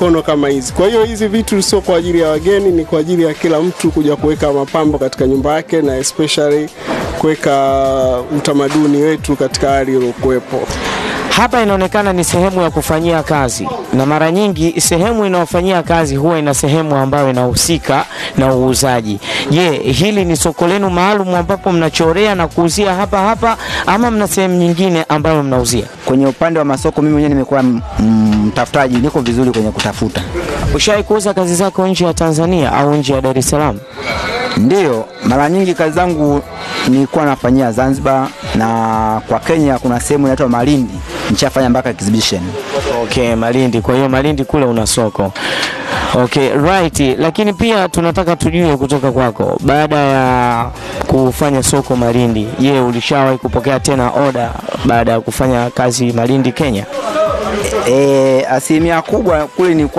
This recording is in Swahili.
mikono kama hizi. Kwa hiyo hizi vitu sio kwa ajili ya wageni, ni kwa ajili ya kila mtu kuja kuweka mapambo katika nyumba yake na especially kuweka utamaduni wetu katika hali iliyokuwepo. Hapa inaonekana ni sehemu ya kufanyia kazi, na mara nyingi sehemu inayofanyia kazi huwa ina sehemu ambayo inahusika na uuzaji. Je, hili ni soko lenu maalum ambapo mnachorea na kuuzia hapa hapa, ama mna sehemu nyingine ambayo mnauzia? Kwenye upande wa masoko, mimi mwenyewe nimekuwa m- m- mtafutaji, niko vizuri kwenye kutafuta. Ushawahi kuuza kazi zako nje ya Tanzania au nje ya Dar es Salaam? Ndiyo, mara nyingi kazi zangu nilikuwa nafanyia Zanzibar na kwa Kenya kuna sehemu inaitwa Malindi, nishafanya mpaka exhibition. Okay, Malindi. Kwa hiyo Malindi kule una soko. Okay, right. Lakini pia tunataka tujue kutoka kwako, baada ya kufanya soko Malindi, je, ulishawahi kupokea tena oda baada ya kufanya kazi Malindi Kenya? E, asilimia kubwa kule nilikuwa